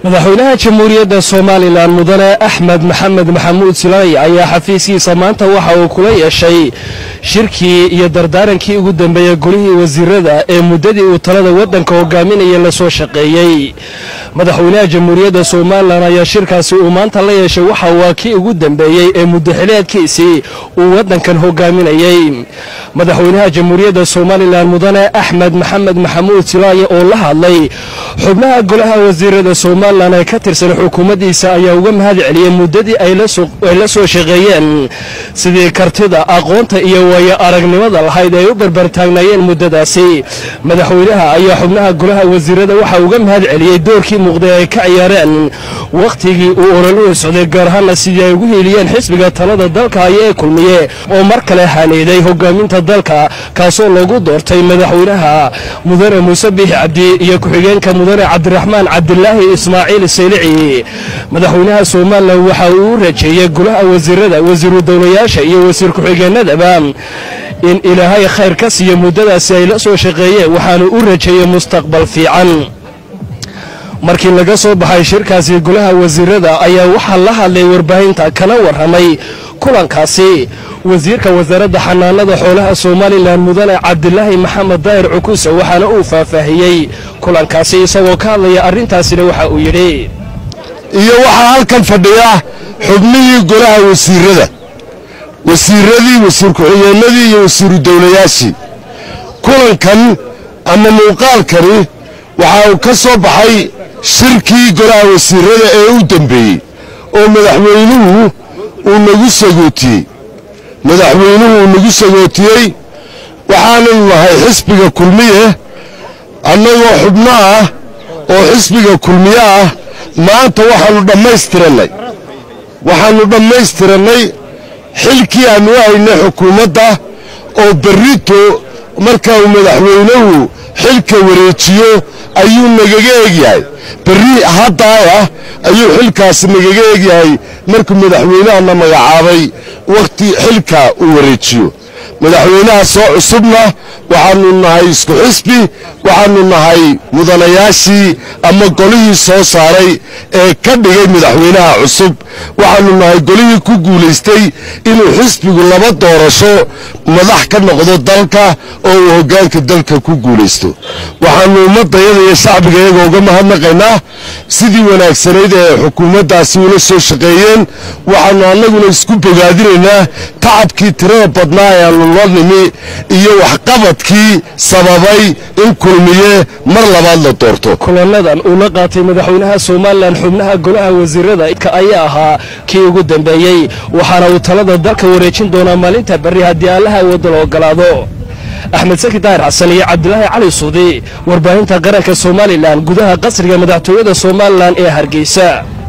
madaxweynaha jamhuuriyadda somalilan mudane axmed maxamed maxamuud silay ayaa xafiiskiisa maanta waxa uu kula yeeshay shirkii iyo dardaarankii ugu dambeeyey golihii wasiirada ee muddadii uu talada waddanka hogaaminaya la soo shaqeeyey madaxweynaha jamhuuriyadda somalilan ayaa shirkaasi uu maanta la yeeshay waxa waa kii ugu dambeeyey ee muddaxileedkiisii uu waddankan hogaaminayey madaxweynaha jamhuuriyadda somalilan mudane axmed maxamed maxamuud silaaye oo la hadlay xubnaha golaha wasiirada somalilan ee ka tirsan xukuumaddiisa ayaa uga mahad celiyey muddadii ay la soo shaqeeyeen sidii kartida aqoonta iyo waayo aragnimada lahayd ay u barbartaagnaayeen muddadaasi madaxweynaha ayaa xubnaha golaha wasiirada waxaa uga mahad celiyey doorkii muuqday ay ka ciyaareen wakhtigii uu ololuhu socday gaar ahaana sidii ay ugu hiiliyeen xisbiga talada dalka haya ee kulmiye oo mar kale haneeday hogaaminta dalka kaasoo loogu doortay madaxweynaha mudane muuse biix cabdi iyo ku-xigeenka mudane cabdiraxmaan cabdilaahi ismaaciil saylici madaxweynaha somalilan waxa uu u rajeeyey golaha wasiirada wasiiru dowlayaasha iyo wasiir ku-xigeenadaba in ilaahay khayr ka siiyo muddadaasi ay la soo shaqeeyeen waxaanu u rajeeyey mustaqbal fiican markii laga soo baxay shirkaasi golaha wasiirada ayaa waxaa la hadlay warbaahinta kana warramay kulankaasi wasiirka wasaaradda xanaanada xoolaha somalilan mudane cabdilaahi maxamed daahir cukuse waxaana uu faahfaahiyey kulankaasi isagoo ka hadlaya arrintaasina waxa uu yidhi iyo waxaa halkan fadhiya xubnihii golaha wasiirada wasiiradii wasiir ku-xigeenadii iyo wasiiru dowlayaashii kulankan ama muuqaalkani waxa uu ka soo baxay shirkii golaha wasiirada ee u dambeeyey oo madaxweynuhu uu nagu sagootiyey madaxweynuhu uu nagu sagootiyey waxaananu nahay xisbiga kulmiye annagoo xubno ah oo xisbiga kulmiye ah maanta waxaannu dhammaystirannay waxaannu dhammaystirannay xilkii aannu u haynay xukuumadda oo berrito marka uu madaxweynuhu xilka wareejiyo ayuu nagaga egyahay berri haddaayah ayuu xilkaasi nagaga egyahay markuu madaxweynahana magacaabay wakhti xilka uu wareejiyo madaxweynaha soo cusubna waxaannu nahay isku xisbi waxaannu nahay mudanayaashii ama golihii soo saaray ee ka dhigay madaxweynaha cusub waxaannu nahay golihii ku guulaystay inuu xisbigu laba doorasho madax ka noqdo dalka oo uu hoggaanka dalka ku guulaysto waxaannu ummaddayada iyo shacbiga iyaga uga mahadnaqaynaa sidii wanaagsanayd ee xukuumaddaasi ula soo shaqeeyeen waxaannu annaguna isku bogaadinaynaa tacabkii tirada badnaa ee aannu la nimi iyo waxqabadkii sababay in kulmiye mar labaad la doorto kulanadan uu la qaatay madaxweynaha somalilan xubnaha golaha wasiirada ayaa ahaa kii ugu dambeeyey waxaana uu talada dalka wareejin doonaa maalinta berri haddii allaha wadda la ogolaado axmed saki daahir xasan iyo cabdilaahi cali suudi warbaahinta qaranka somalilan gudaha qasriga madaxtooyada somalilan ee hargeysa